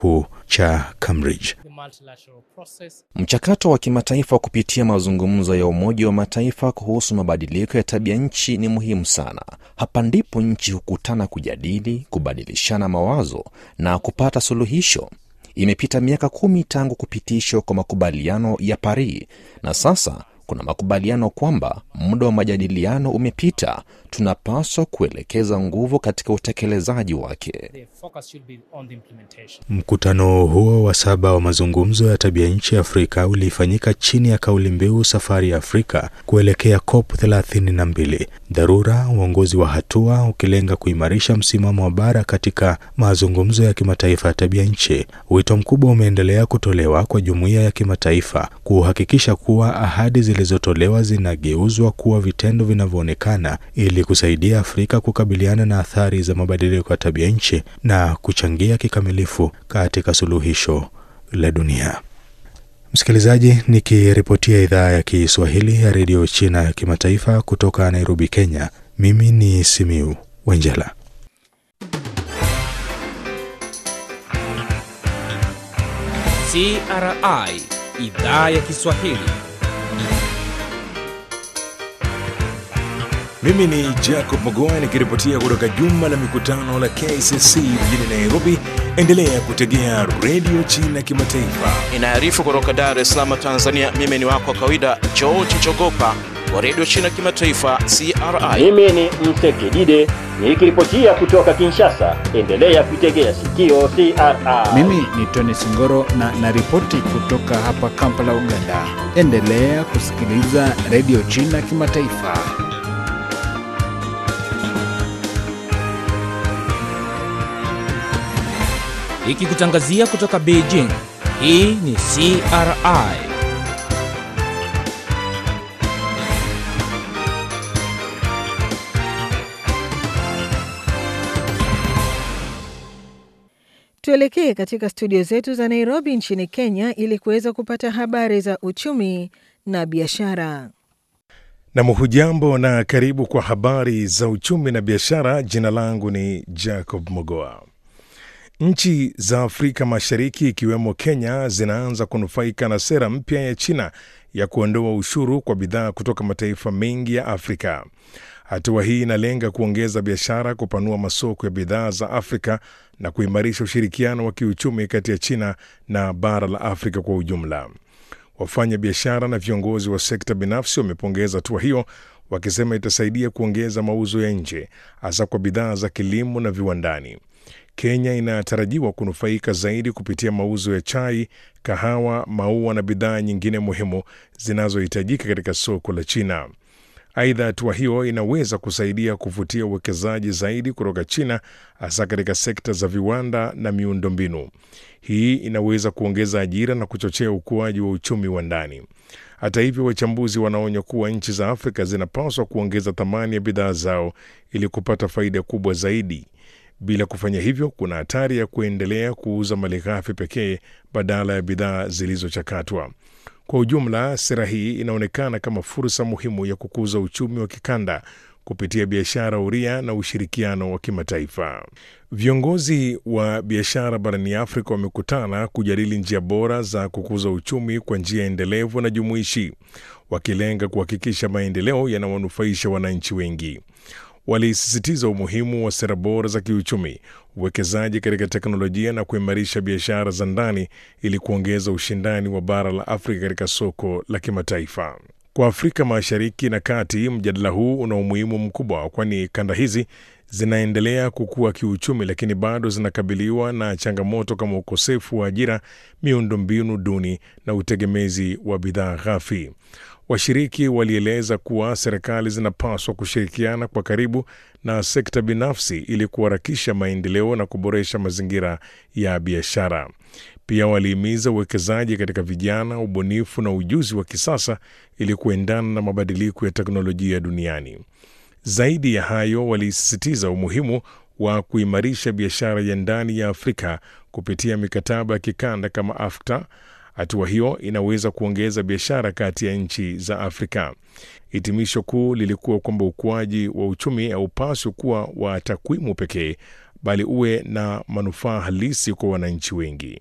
kuu cha Cambridge. Mchakato wa kimataifa kupitia mazungumzo ya Umoja wa Mataifa kuhusu mabadiliko ya tabia nchi ni muhimu sana. Hapa ndipo nchi hukutana kujadili, kubadilishana mawazo na kupata suluhisho. Imepita miaka kumi tangu kupitishwa kwa makubaliano ya Paris na sasa kuna makubaliano kwamba muda wa majadiliano umepita. Tunapaswa kuelekeza nguvu katika utekelezaji wake. Mkutano huo wa saba wa mazungumzo ya tabia nchi Afrika ulifanyika chini ya kauli mbiu safari ya Afrika kuelekea COP 32, dharura, uongozi wa hatua, ukilenga kuimarisha msimamo wa bara katika mazungumzo ya kimataifa ya tabia nchi. Wito mkubwa umeendelea kutolewa kwa jumuiya ya kimataifa kuhakikisha kuwa ahadi zilizotolewa zinageuzwa kuwa vitendo vinavyoonekana ili kusaidia Afrika kukabiliana na athari za mabadiliko ya tabia nchi na kuchangia kikamilifu katika suluhisho la dunia. Msikilizaji, nikiripotia idhaa ya Kiswahili ya redio China ya kimataifa kutoka Nairobi, Kenya, mimi ni Simiu Wenjela. CRI idhaa ya Kiswahili. Mimi ni Jacob Mogoa nikiripotia kutoka jumba la mikutano la KCC mjini Nairobi. Endelea kutegea redio China kimataifa Inaarifu kutoka Dar es Salaam, Tanzania. Mimi ni wako wa kawaida George Chogopa wa redio China kimataifa CRI. Mimi ni Msekidide nikiripotia kutoka Kinshasa. Endelea kuitegea sikio CRI. Mimi ni Tony Singoro na naripoti kutoka hapa Kampala, Uganda. Endelea kusikiliza redio China kimataifa. Ikikutangazia kutoka Beijing. Hii ni CRI. Tuelekee katika studio zetu za Nairobi nchini Kenya ili kuweza kupata habari za uchumi na biashara. na muhujambo na karibu kwa habari za uchumi na biashara. Jina langu ni Jacob Mogoa. Nchi za Afrika Mashariki ikiwemo Kenya zinaanza kunufaika na sera mpya ya China ya kuondoa ushuru kwa bidhaa kutoka mataifa mengi ya Afrika. Hatua hii inalenga kuongeza biashara, kupanua masoko ya bidhaa za Afrika na kuimarisha ushirikiano wa kiuchumi kati ya China na bara la Afrika kwa ujumla. Wafanya biashara na viongozi wa sekta binafsi wamepongeza hatua hiyo, wakisema itasaidia kuongeza mauzo ya nje, hasa kwa bidhaa za kilimo na viwandani. Kenya inatarajiwa kunufaika zaidi kupitia mauzo ya chai, kahawa, maua na bidhaa nyingine muhimu zinazohitajika katika soko la China. Aidha, hatua hiyo inaweza kusaidia kuvutia uwekezaji zaidi kutoka China, hasa katika sekta za viwanda na miundombinu. Hii inaweza kuongeza ajira na kuchochea ukuaji wa uchumi wa ndani. Hata hivyo, wachambuzi wanaonya kuwa nchi za Afrika zinapaswa kuongeza thamani ya bidhaa zao ili kupata faida kubwa zaidi. Bila kufanya hivyo, kuna hatari ya kuendelea kuuza malighafi pekee badala ya bidhaa zilizochakatwa. Kwa ujumla, sera hii inaonekana kama fursa muhimu ya kukuza uchumi wa kikanda kupitia biashara huria na ushirikiano wa kimataifa. Viongozi wa biashara barani Afrika wamekutana kujadili njia bora za kukuza uchumi kwa njia endelevu na jumuishi, wakilenga kuhakikisha maendeleo yanawanufaisha wananchi wengi. Walisisitiza umuhimu wa sera bora za kiuchumi, uwekezaji katika teknolojia na kuimarisha biashara za ndani ili kuongeza ushindani wa bara la Afrika katika soko la kimataifa. Kwa Afrika Mashariki na Kati, mjadala huu una umuhimu mkubwa, kwani kanda hizi zinaendelea kukua kiuchumi, lakini bado zinakabiliwa na changamoto kama ukosefu wa ajira, miundombinu duni na utegemezi wa bidhaa ghafi. Washiriki walieleza kuwa serikali zinapaswa kushirikiana kwa karibu na sekta binafsi ili kuharakisha maendeleo na kuboresha mazingira ya biashara. Pia walihimiza uwekezaji katika vijana, ubunifu na ujuzi wa kisasa ili kuendana na mabadiliko ya teknolojia duniani. Zaidi ya hayo, walisisitiza umuhimu wa kuimarisha biashara ya ndani ya Afrika kupitia mikataba ya kikanda kama AfCFTA. Hatua hiyo inaweza kuongeza biashara kati ya nchi za Afrika. Hitimisho kuu lilikuwa kwamba ukuaji wa uchumi haupaswi kuwa wa takwimu pekee, bali uwe na manufaa halisi kwa wananchi wengi.